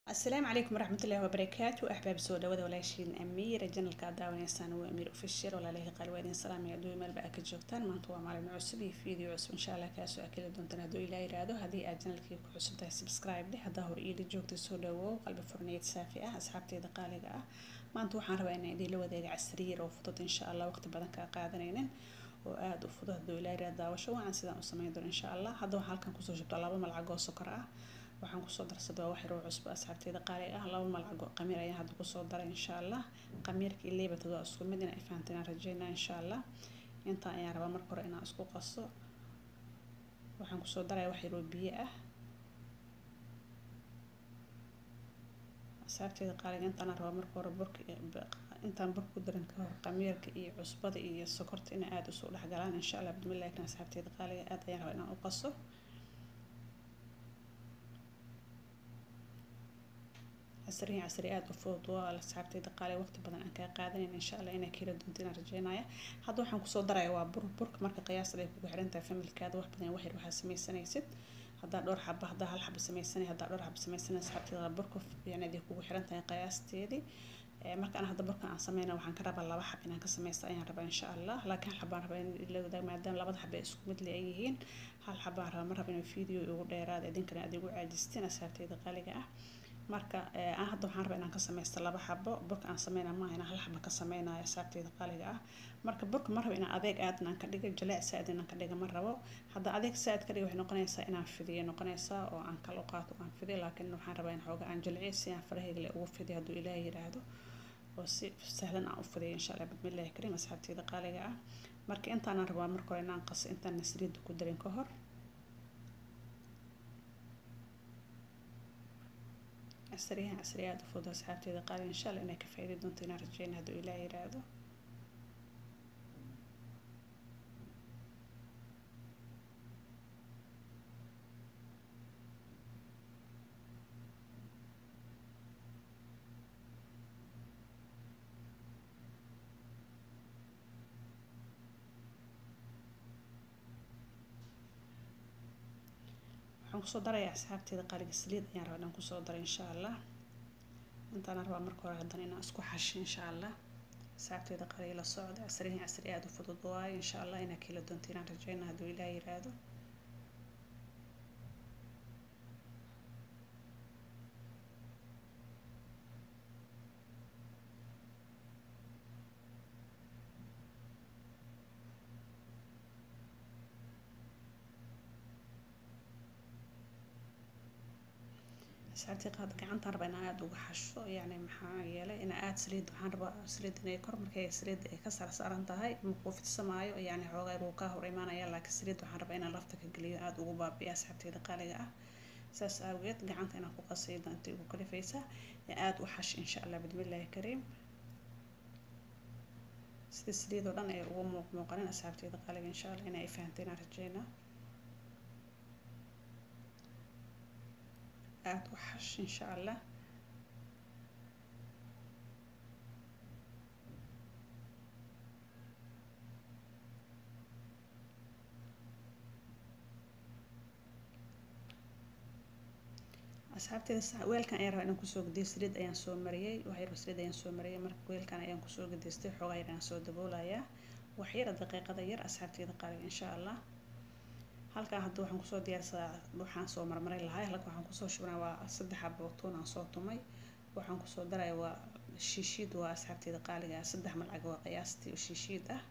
asalaamu calaykum waraxmatullaahi wabarakaatu axbaab soo dhawada walaashiin amiir janalka aad daawanaysaan waa amiir ofishal walaalahii qalwaadin salaamay adduun meelba aa ka joogtaan maanta waa maalin cusub iyo video cusub insha allah kaasoo akeli doontaan hadduu ilaa yiraahdo haddii aad janalkii ku cusub tahay subscribe dheh haddaa hore iila joogta soo dhawow qalbi furneyd saafi ah asxaabteeda qaaliga ah maanta waxaan rabaa inaan idiinla wadaaga casriyeer oo fudud insha allah waqti badan kaa qaadanaynin oo aada u fudud hadduu ilaa yiraahdo daawasho wacan sidaan u samayn doono insha allah hadda waxaan halkan kusoo shubtaa laba malcag oo sokor ah waxaan kusoo darsaday waa wax yaroo cusbo asxaabteeda qaali ah laba malcago qamiir ayaan hadda kusoo daray insha allah qamiirka iyo leebatad waa isku mid inaa fahanteen aan rajeynaa insha allah intaan ayaan rabaa marka hore inaan isku qaso waxaan kusoo daraya wax yaroo biyo ah asxaabteeda qaaliga intaan rabaa marka hore burka intaan burka ku darin ka hor qamiirka iyo cusbada iyo sokorta inay aada usoo dhexgalaan insha allah bismillahi kan asxaabteeda qaaliga aada ayaan rabaa inaan u qaso casriyan casri aada u fudud waa asxaabteyda qaali waqti badan aan kaa qaadanayn insha allah inaa kala doonta inaan rajeynaya hadda waxaan kusoo daraya waa bur burka marka qiyaasada ay kugu xiran tahay familkaada wax badan wax yar waxaa sameysanaysid haddaa dhowr xaba haddaa hal xaba sameysanay haddaa dhowr xaba sameysanay asxaabteeda burka yani aday kugu xiran tahay qiyaasteedii marka ana hadda burka aan sameyna waxaan ka rabaa laba xab inaan ka sameysta ayaan rabaa insha allah laakiin hal xabaan rabaa in la wadaag maadaama labada xaba ay isku mid le ay yihiin hal xabaan rabaa ma raba inuu video igu dheeraada idinkana aad igu caajisteen asxaabteeda qaaliga ah marka aan hadda waxaan rabaa inaan ka sameysto laba xabo burka aan sameyna maaha inaan hal xabo ka sameynayo asaabteeda qaaliga ah marka burka ma rabo inaan adeeg aadna aan ka dhigo jalaac saaid inaan ka dhiga ma rabo hadda adeeg saaid ka dhiga waxay noqonaysaa inaan fidiyo noqonaysaa oo aan kala qaato aan fidiyo laakiin waxaan rabaa in xooga aan jalciyo si aan farahayga le ugu fidiyo hadduu ilaahay yiraahdo oo si sahlan aan u fidiyo insha allah bismillahi kariim asxaabteeda qaaliga ah marka intaanaan rabaa marka hore inaan qaso intaan nasriida ku darin ka hor casriyahan casri aada u fudud asxaabteeda qaali insha allah inay ka faa'iidi doonto inaan rajeyna hadduu ilaah yiraahdo waxaan kusoo darayaa asxaabteeda qaaliga saliid ayaan rabaa inaan kusoo daro insha allah intaana rabaa marka hore haddana inaan isku xasho insha allah asxaabteeda qaaliga la socda casrihin casri aada u fudud waayo insha allah inaa kala doonto inaan rajeyna hadduu ilaah yiraahdo asxaabtii qaad gacantaan rabaa inaan aada uga xasho yani maxaa yeelay inaa aada saliid waxaan rabaa saliid inay kor markay saliid ay ka sarsaaran tahay makuu fidsamaayo yani xoogaa wuu kaa hor imaanaya laakiin saliid waxaan rabaa inaan lafta ka geliyo aada ugu baabiya asxaabteeda qaaliga ah saas awgeed gacanta inaan ku qasay daanta igu kalifaysa aada u xash insha allah bismillahi kariim sida saliid oo dhan ay ugu muuq muuqanin asxaabteeda qaaliga insha allah inay fahanteen aan rajeynaa aada u xash insha allah asxaabteeda weelkan ayaan rabaa inaan kusoo gediyo saliid ayaan soo mariyey waxyar saliid ayaan soo mariyey marka weelkan ayaan kusoo gedaystay xoogaa yar ayaan soo daboolayaa waxyara daqiiqada yar asxaabteeda qaaliga insha allah halkaa hadda waxaan kusoo diyaarsadaa waxaan soo marmaray lahay halka waxaan kusoo shubnaa waa saddex xabo tuun aan soo tumay waxaan kusoo daraya waa shiishiid waa asxaabteeda qaaliga ah saddex malcag waa qiyaastii shiishiid ah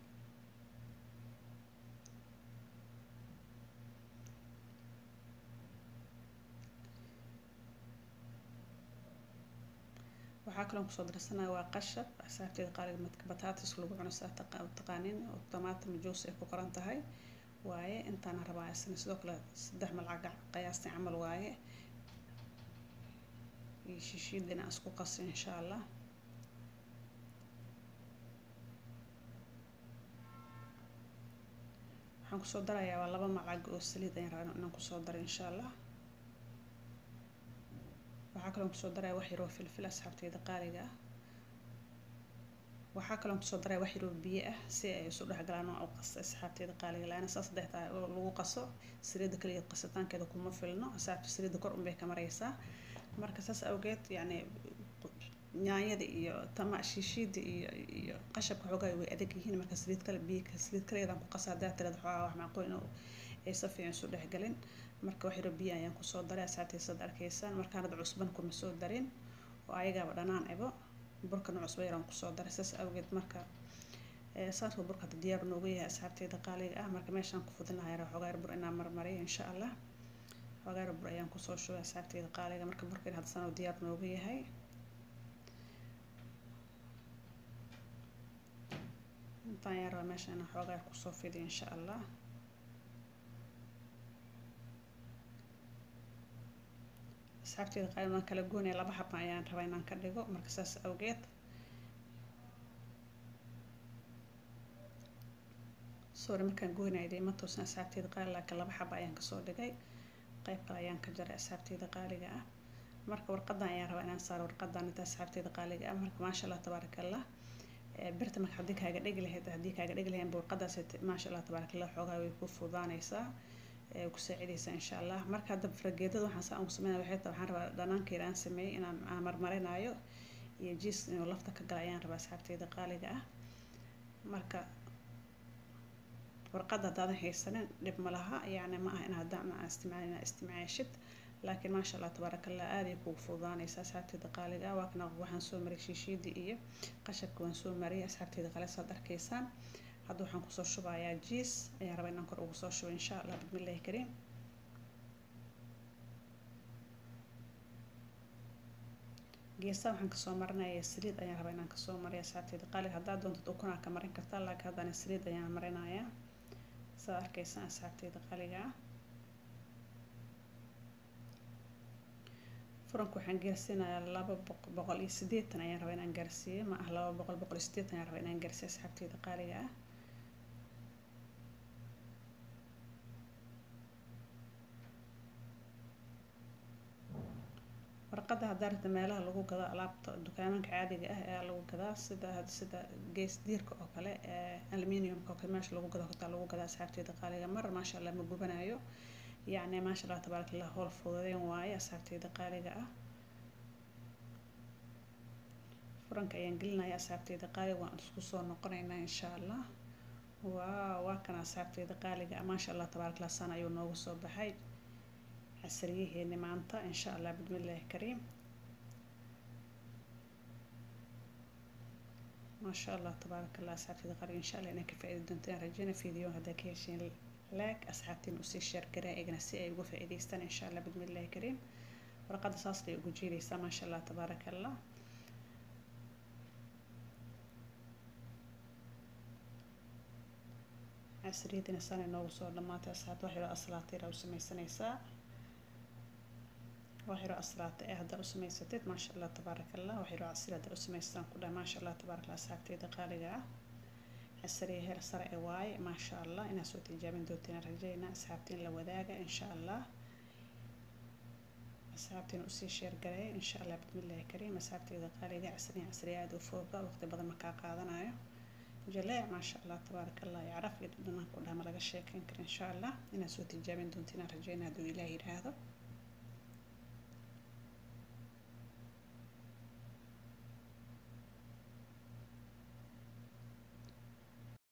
waxaa kaloo kusoo darsanaya waa qashab asxaabteeda qaaliga madka bataatis lagu cuno saa taqaanin oo tomaatom juice ay ku qoran tahay waaye intaana rabaa isna sidoo kale saddex malcaga qiyaastii camal waaye iyo shishiid inaan isku qaso insha allah waxaan kusoo darayaa waa laba malcag oo saliid ayaan rabaa inaan kusoo daro insha allah waxaa kaloo kusoo daraya wax yaroo filfil asxaabteeda qaaliga ah waxaa kaloo kusoo daraya wax yaroo biyo ah si ay isu dhexgalaan oo qaso asxaabteeda qaaliga la-aana saas saddex tahay oo lagu qaso saliidda kaliya qasitaankeeda kuma filno asxaabta saliidda kor unbay ka maraysaa marka saas awgeed yacni yaanyada iyo tama shiishiida iyo iyo qashabka xoogaa way adag yihiin marka saliid kale biyo saliid kaleedaan ku qasa haddaa tirada xoogaa wax macquul inuu ay si fiican isu dhexgelin marka wax yaro biyo ayaan kusoo daray asaabtiisad arkaysaan markaanad cusban kuma soo darin oo ayagaaba dhanaan ebo burkana cusbo yaraan kusoo daray saas awgeed marka saasoo burka hadda diyaar noogu yahay asxaabteyda qaaliga ah marka meeshaan ku fudin lahaa yaraa xoogaa yar bur inaan marmariyo insha allah xoogaa yar bur ayaan kusoo shubay asxaabteyda qaaliga marka burkan hadda sanoo diyaar noogu yahay intaan yar rabaa meesha inaan xoogaa yar kusoo fidiyo insha allah asxaabteyda qaaliga waan kala goonaya laba xaba ayaan rabaa inaan ka dhigo marka saas awgeed sorry markaan goynaya dee ma toosan asxaabteyda qaali laakiin laba xaba ayaan kasoo dhigay qayb kale ayaan ka jaray asxaabteyda qaaliga ah marka warqadan ayaan rabaa inaan saaro warqadan inta asxaabteyda qaaliga ah marka maasha allah tabaaraka allah birta marka haddii kaaga dhegi lahayd haddii kaaga dhegi lahayn warqadaas maasha allah tabaaraka allah xoogaa way ku fudaanaysaa ku saacidaysaa insha allah marka hadda farageedada waxaan saa ugu sameynaya waxay tahay waxaan rabaa dhanaankeeda aan sameeyey inaan aan marmarinayo iyo jiis inuu lafta ka gala ayaan rabaa asxaabteyda qaaliga ah marka warqadda haddaadan haysanin dhib ma laha yacni ma aha in haddaan aan isticmaalin inaad isticmaashid laakiin maasha allah tabaaraka allah aad ay kugu fududaanaysa asxaabteyda qaaliga ah waa kana waxaan soo mariyay shiishiidii iyo qashabka waan soo mariyay asxaabteyda qaaliga saad arkaysaan hadda waxaan kusoo shubayaa jiis ayaan rabaa inaan kor ugu soo shubo insha allah bismillahi kariim geesaha waxaan kasoo marinaya saliid ayaan rabaa inaan kasoo mariyo asxaabteyda qaaliga haddaad doontid ukunaa ka marin kartaa laakiin haddana saliid ayaan marinayaa saad arkaysaan asxaabteyda qaaliga ah furanka waxaan gaarsiinayaa laba boqol iyo sideetan ayaan rabaa inaan gaarsiiyo ma ah laba boqol boqol iyo sideetan ayaan rabaa inaan gaarsiiyo asxaabteyda qaaliga ah warqadda haddaa rabta meelaha lagu gado alaabta dukaamanka caadiga ah ayaa lagu gadaa sida sida gees diirka oo kale aluminiumka oo kale meesha lagu gado hortaa lagu gadaa asxaabteyda qaaliga mar maasha allah ma gubanayo yacni maasha allah tabaaraka allah howl fududeen waaye asxaabteyda qaaliga ah furanka ayaan gelinaya asxaabteyda qaaliga waan isku soo noqonaynaa insha allah waa waa kana asxaabteyda qaaliga ah maasha allah tabaaraka allah sana ayuu noogu soo baxay casriyaheeni maanta insha allah bismillahi kariim maasha allah tabaaraka allah asxaabteyda qaaliga insha allah inaan ka faa'iidi doonto aan rajeyna fiideo haddaa ka hesheen laag asxaabtiin usii sheergaraa eegana si ay uga faa'iidaystaan insha allah bismillahi kariim warqadda saas bay ugu jeedaysaa maasha allah tabaaraka allah casriyadina sana noogu soo dhamaatay asxaabta wax yaroo aslaatayra u samaysanaysaa wax yaroo aslaata ee haddaa u samaysatid maasha allah tabaaraka allah wax yaroo casri haddaa u samaystaan ku dhaha maasha allah tabaaraka allah asxaabteyda qaaliga ah casriya heer sare ee waaye maasha allah inaad soo tijaabin doontiin rajaynaa asxaabtiin la wadaaga insha allah asxaabtiin usii sheergareeya insha allah bismillahi kariim asxaabteyda qaaliga casriya casriya aada u fooga waqti badan markaa qaadanayo jaleec maasha allah tabaaraka allah iyo caraf iyo dhadhanaan ku dhaha ma laga sheekeyn kara insha allah inaad soo tijaabin doontiin rajaynaa hadduu ilaah yidhaahdo